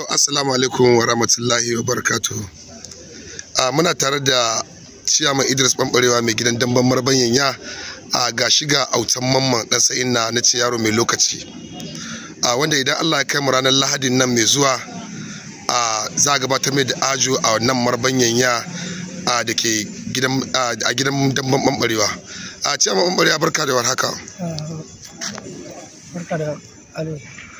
assalamu alaikum wa rahmatullahi wa barakatuh a muna tare da ciyaman idris bambarewa mai gidan damban marban yanya a ga shiga autan mamman dan sa'in na na ce yaro mai lokaci a wanda idan allah ya kai mu ranar lahadin nan mai zuwa a za a gabatar mai da ajo a nan marban yanya a da ke gidan a gidan damban bambarewa a ciyaman bambarewa barka da warhaka barka da alo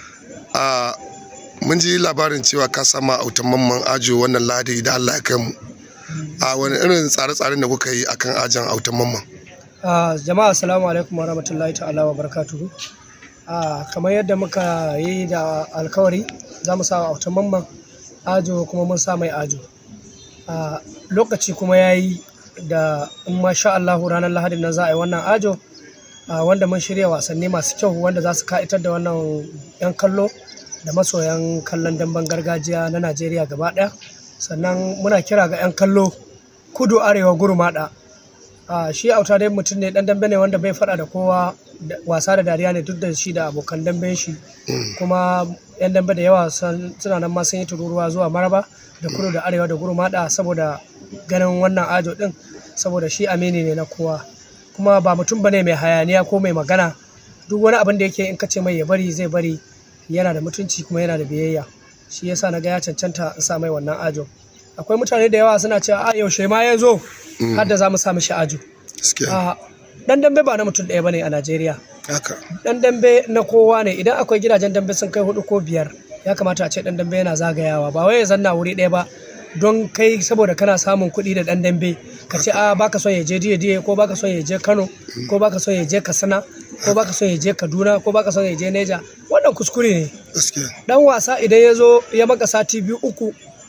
a mun ji labarin cewa ka sama autan mamman ajo wannan lahadi da allah ya kai mu a wani irin tsare-tsaren da kuka yi akan ajan autan mamman Ah, jama'a assalamu alaikum wa rahmatullahi ta'ala wa barakatuhu Ah, kamar yadda muka yi da alkawari za mu sa autan mamman ajo kuma mun sa mai ajo Ah, lokaci kuma ya yi da in masha Allahu ranar lahadin nan za a yi wannan ajo ah, wanda mun shirya wasanni masu kyau wanda za su ka'itar da wannan 'yan kallo da masoyan kallon damben gargajiya na Najeriya gaba ɗaya sannan muna kira ga 'yan kallo kudu arewa gurmaɗa a shi auta dai mutum ne dan dambe ne wanda bai faɗa da kowa da- wasa da dariya ne duk da shi da abokan damben shi kuma yan dambe da yawa sun- suna nan ma sun yi tururuwa zuwa maraba da kudu da arewa da gurmaɗa saboda ganin wannan ajo din saboda shi amini ne na kowa kuma ba mutum bane mai hayaniya ko mai magana duk wani abin da yake in ka ce mai ya bari zai bari yana da mutunci kuma yana da biyayya shi yasa na ga ya cancanta in sa mai wannan ajo akwai mutane da yawa suna cewa a yaushe ma ya zo har da za mu sa mishi ajo gaskiya a dan dambe ba na mutum ɗaya bane a Najeriya haka dan dambe na kowa ne idan akwai gidajen dambe sun kai hudu ko biyar ya kamata a ce dan dambe yana zagayawa ba wai ya zanna wuri ɗaya ba don kai saboda kana samun kuɗi da dan dambe ka ce a baka son ya je diye diye ko baka son ya je Kano ko baka son ya je Katsina ko baka son ya je Kaduna ko baka son ya je Neja wannan kuskure ne gaskiya dan wasa idan ya zo ya maka sati biyu uku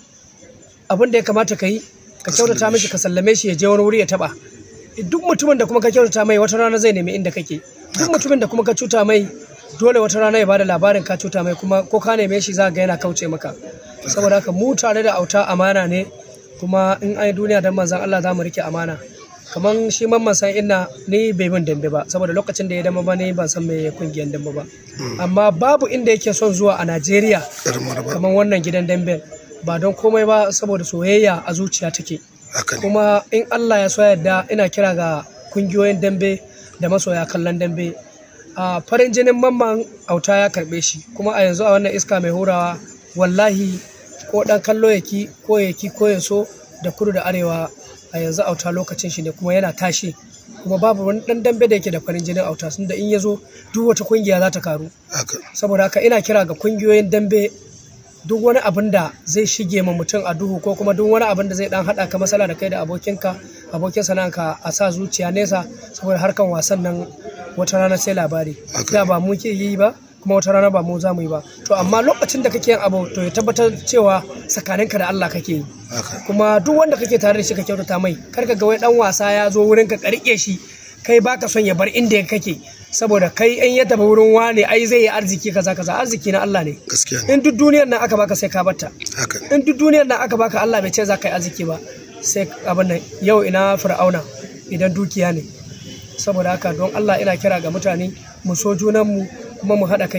abin da ya kamata ka yi ka kyautata mishi ka sallame shi ya je wani wuri ya taba duk mutumin da kuma ka kyautata mai wata rana zai nemi inda kake duk mutumin da kuma ka cuta mai dole wata rana ya bada labarin ka cuta mai kuma ko ka neme shi za ga yana kauce maka saboda haka mu tare da auta amana ne kuma in ai duniya dan manzon Allah za mu rike amana kaman shi mamman san inna ni bai bin dambe ba saboda lokacin da ya dama ba ni ban san me kungiyar dambe ba amma babu inda yake son zuwa a Najeriya irin maraba kamar wannan gidan damben ba don komai ba saboda soyayya a zuciya take haka ne kuma in Allah ya so yadda ina kira ga kungiyoyin dambe da masoya kallon dambe a farin jinin mamman auta ya karbe shi kuma a yanzu a wannan iska mai hurawa wallahi ko dan kallo yaki ko yaki ko ya so da kudu da arewa a yanzu auta lokacin shi ne kuma yana tashi kuma babu wani dan dambe da yake da farin jinin auta sun da in ya zo duk wata kungiya za ta karu haka saboda haka ina kira ga kungiyoyin dambe duk wani abin da zai shige ma mutum a duhu ko kuma duk wani abin da zai dan hada ka masala da kai da abokinka abokin sana'anka a sa zuciya nesa saboda harkan wasan nan wata rana sai labari Haka. da ba mu ke yi ba kuma wata rana ba mu za mu yi ba to amma lokacin da kake yin abu to ya tabbatar cewa tsakaninka da Allah kake yi haka kuma duk wanda kake tare da shi ka kyautata mai kar ka ga wai dan wasa ya zo wurin ka karike shi kai baka son ya bar inda kake saboda kai in ya tafi wurin wane ai zai yi arziki kaza kaza arziki na Allah ne gaskiya ne in duk duniyar nan aka baka sai ka batta haka ne in duk duniyar nan aka baka Allah bai ce za ka yi arziki ba sai abin nan yau ina fir'auna idan dukiya ne saboda haka don Allah ina kira ga mutane mu so junanmu kuma mu haɗa kai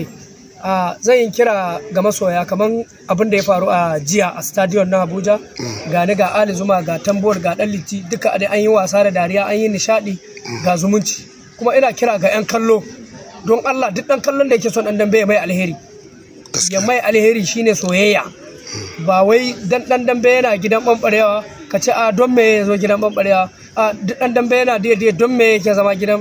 a zan yi kira ga masoya kamar abin da ya faru a jiya a stadion na Abuja ga ni ga Ali Zuma ga Tambor ga Dan Liti duka dai an yi wasa da dariya an yi nishadi ga zumunci kuma ina kira ga 'yan kallo don Allah duk ɗan kallon da yake son ɗan dambe ya mai alheri ya gaskiya mai alheri shine soyayya ba wai dan dan dambe yana gidan bambarewa ka ce a don me ya zo gidan bambarewa a duk dan dambe yana daidai don me yake zama gidan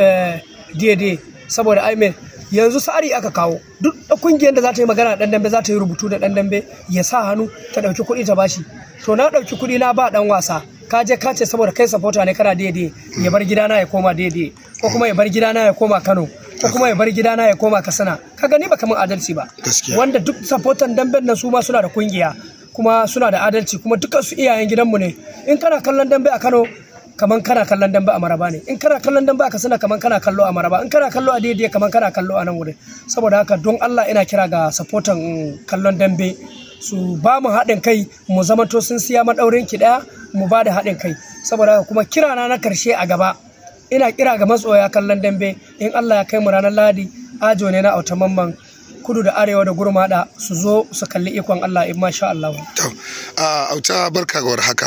daidai saboda ai me yanzu tsari aka kawo duk da kungiyar da za ta yi magana da dan dambe za ta yi rubutu da dan dambe ya sa hannu ta dauki kuɗi ta bashi to na dauki kuɗi na ba dan wasa ka je ka ce saboda kai supporter ne kana daidai ya bar gidana ya koma daidai ko kuma ya bar gidana ya koma Kano ko kuma ya bar gidana ya koma Katsina ka gani ba kamar adalci ba Gaskiya. wanda duk supportan damben nan su ma suna da kungiya kuma suna da adalci kuma dukkan su iyayen gidanmu ne in kana kallon dambe a Kano kaman kana kallon dambe a Maraba ne in kana kallon dambe a Katsina kaman kana kallo a Maraba in kana kallo a daidai kaman kana kallo a nan wurin saboda haka don Allah ina kira ga supportan mm, kallon dambe su ba mu haɗin kai mu zamanto sun siya maɗaurin ki ɗaya mu ba da haɗin kai saboda haka kuma kirana na karshe a gaba ina kira ga matsoya kallon dambe in Allah ya kai mu ranar Ladi ajo ne na auta mamman kudu da arewa da gurmada su zo su kalli ikon Allah in masha Allah to a auta barka ga haka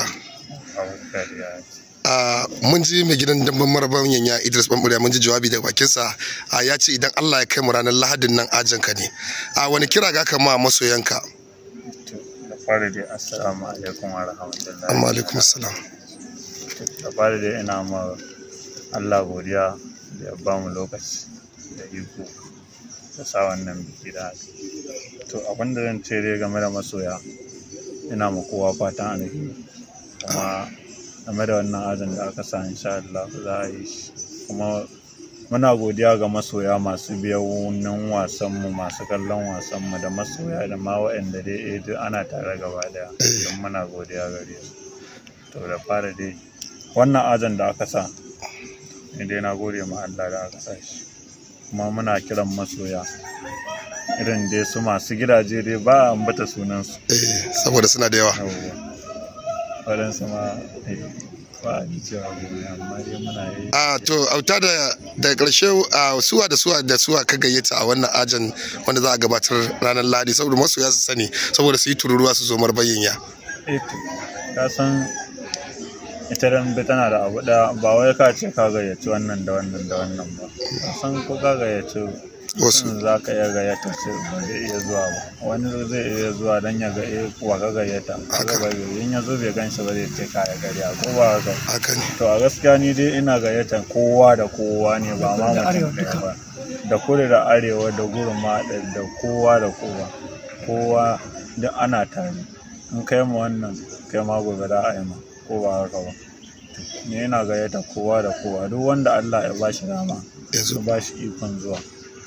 a mun ji mai gidan damban maraban yanya Idris Bamburiya mun ji jawabi daga bakinsa a ya ce idan Allah ya kai mu ranar Lahadin nan ajanka ne a wani kira ga kama masoyanka da fara dai assalamu alaikum wa rahmatullahi amma alaikum assalam da fara dai ina ma Allah godiya da ya ba mu lokaci da iko da sa wannan biki da aka yi. to abin da zan ce dai game da masoya ina ma kowa fatan alheri kuma game da wannan ajin da aka sa insha Allah za a yi shi kuma muna godiya ga masoya masu biyan wasanmu masu kallon wasanmu da masoya da ma waɗanda dai eh duk ana tare gaba daya don muna godiya gare su to da fara dai wannan ajin da aka sa ni dai na gode ma Allah da aka sa shi kuma muna kiran masoya irin dai su masu gidaje dai ba a ambata sunansu eh saboda suna da yawa yawwa waɗansu ma eh, ba a yi cewa gobe amma dai muna yi a to auta da da karshe a suwa da suwa da suwa ka gayyata a wannan ajan wanda za a gabatar ranar Lahadi saboda masoya su sani saboda su yi tururuwa su zo marbayin ya eto ka san ita dambe tana da abu ɗaya ba wai ka ce ka gayyaci wannan da wannan da wannan ba ka san ko ka gayyaci wasu mutum za ka iya gayyata ce ba zai iya zuwa ba wani zai iya zuwa don ya ga eh kuwa ka gayyata kaga ba zai- in ya zo bai gan shi ba zai ce ka ya karya ko ba haka haka ne to a gaskiya ni dai ina gayyatar kowa da kowa ne ba ma Da arewa mutum ɗaya duka. ba da kudu da arewa da gurma da kowa da kowa kowa duk ana tare in kai ma wannan kai ma gobe da a yi ma ko ba haka ba ni ina gayyata kowa da kowa duk wanda Allah ya ba shi dama ya zo ya ba shi ikon zuwa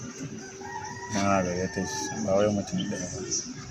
na gayyata shi ba wai mutum ɗaya ba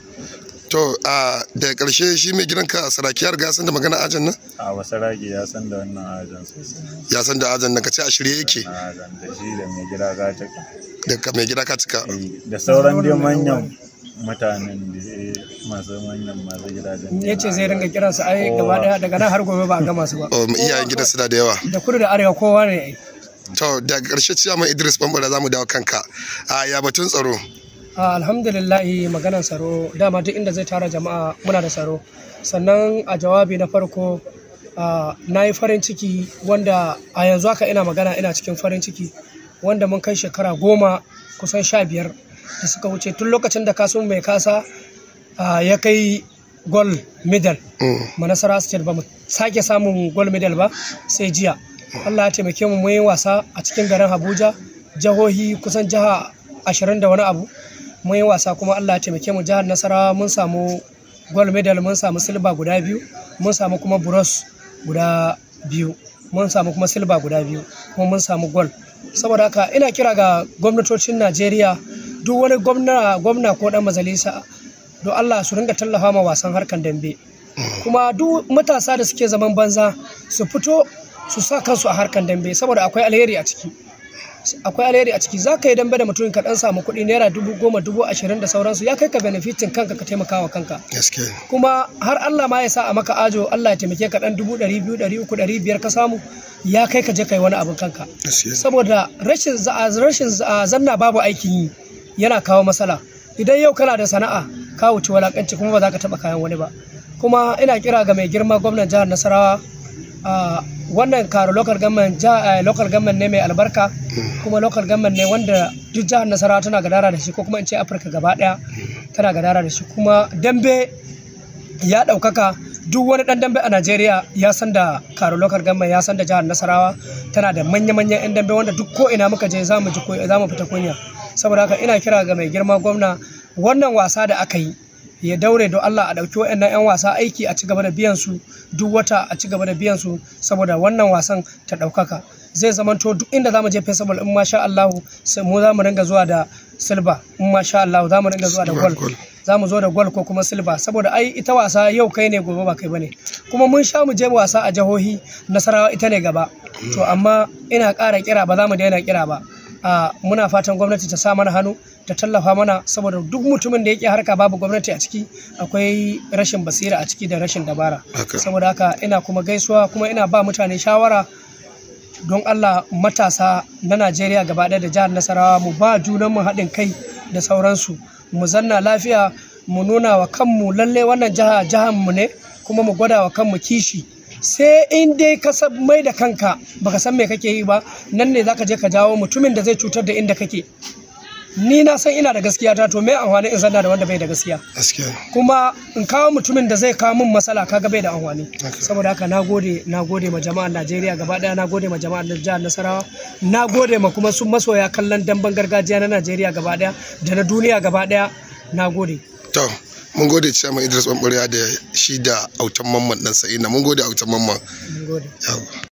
to a da karshe shi mai gidanka saraki ya riga ya san da magana ajan nan a wasu ragi ya san da wannan ajan sosai ya san da ajan nan ka ce a shirye yake na ajan da shi da mai gida gataka da ka mai gida ka cika da sauran dai manyan mutanen da eh, masu manyan masu gidajen ya ce zai ringa kiransu ai gaba daya daga nan har gobe ba a gama su ba o iyayen gidan suna da yawa da kudu da arewa kowa ne ai to daga karshe ciyaman Idris Bambara za mu dawo kanka a ya batun tsaro Ah, alhamdulillahi maganar tsaro dama duk inda zai tara jama'a muna da tsaro sannan a jawabi na farko ah, na yi farin ciki wanda a yanzu haka ina magana ina cikin farin ciki wanda mun kai shekara goma kusan sha biyar da suka wuce tun lokacin da kasu mai kasa ah, ya kai gold medal Mm. manasara state ba mu sake samun gold medal ba sai jiya allah ya taimake mu mun yi wasa a cikin garin abuja jihohi kusan jiha ashirin da wani abu mun yi wasa kuma allah ya taimake mu jihar nasarawa mun samu gold medal mun samu silba guda biyu mun samu kuma bronze guda biyu mun samu kuma silba guda biyu kuma mun samu gold saboda haka ina kira ga gwamnatocin najeriya duk wani gwamna gwamna ko dan majalisa don allah su ringa tallafa ma wasan harkan dambe kuma duk matasa da suke zaman banza su fito su sa kansu a harkan dambe saboda akwai alheri a ciki akwai alheri a ciki za ka yi dambe da mutum ka dan samu kuɗi naira dubu goma dubu ashirin da sauransu ya kai ka benefitin kanka ka taimaka wa kanka gaske kuma har Allah ma ya sa a maka ajo Allah ya taimake ka dan dubu ɗari biyu ɗari uku ɗari biyar ka samu ya kai ka je kai wani abin kanka gaske saboda rashin za- rashin za- zanna babu aikin yi yana kawo matsala idan yau kana da sana'a ka wuce walakanci kuma ba za ka taɓa kayan wani ba kuma ina kira ga mai girma gwamnan jihar nasarawa a wannan karo local government ja- eh, local government ne mai albarka kuma local government ne wanda duk jihar nasarawa tana gadara da shi ko kuma in ce afirka gaba daya tana gadara da shi kuma dambe ya ɗaukaka duk wani ɗan dambe a Najeriya ya san da karo local government ya san da jihar Nasarawa tana da manya-manyan 'yan dambe wanda duk ko ina muka je za mu ji ko- za mu fita kunya saboda haka ina kira ga mai girma gwamna wannan wasa da aka yi ya daure don Allah a ɗauki waɗannan 'yan wasa aiki a ci gaba da biyan su duk wata a ci gaba da biyan su saboda wannan wasan ta ɗaukaka zai zamanto duk inda za mu je festival in masha Allahu sai mu za mu ringa zuwa da silba in masha Allahu za mu ringa zuwa da Silver, gold gold. za mu zo da gwal ko kuma silba saboda ai ita wasa yau kai ne gobe ba kai bane kuma mun sha mu je wasa a jihohi nasarawa ita ne gaba to amma ina ƙara kira ba za mu daina kira ba a muna fatan gwamnati ta sa mana hannu ta tallafa mana saboda duk mutumin da yake harka babu gwamnati a ciki akwai rashin basira a ciki da rashin dabara Haka. saboda haka ina kuma gaisuwa kuma ina ba mutane shawara don Allah matasa na Najeriya gaba ɗaya da jihar Nasarawa mu ba junanmu haɗin kai da sauransu mu zanna lafiya mu nuna wa kanmu lalle wannan jiha jihar mu ne kuma mu gwada wa kanmu kishi sai in dai ka san mai da kanka baka san me kake yi ba nan ne zaka je ka jawo mutumin da zai cutar da inda kake ni na san ina da gaskiya ta to me amfani in zanna da wanda bai da gaskiya gaskiya kuma in kawo mutumin da zai kawo min matsala kaga bai da amfani Haka. saboda haka na gode na gode ma jama'ar Najeriya gaba daya na gode ma jama'ar jihar Nasarawa na gode ma kuma su masoya kallon damben gargajiya na Najeriya gaba daya da na duniya gaba daya na gode to mun gode ciyaman idris bambarewa da shi da autan mamman dan sa'ina mun gode autan mamman mun gode yawa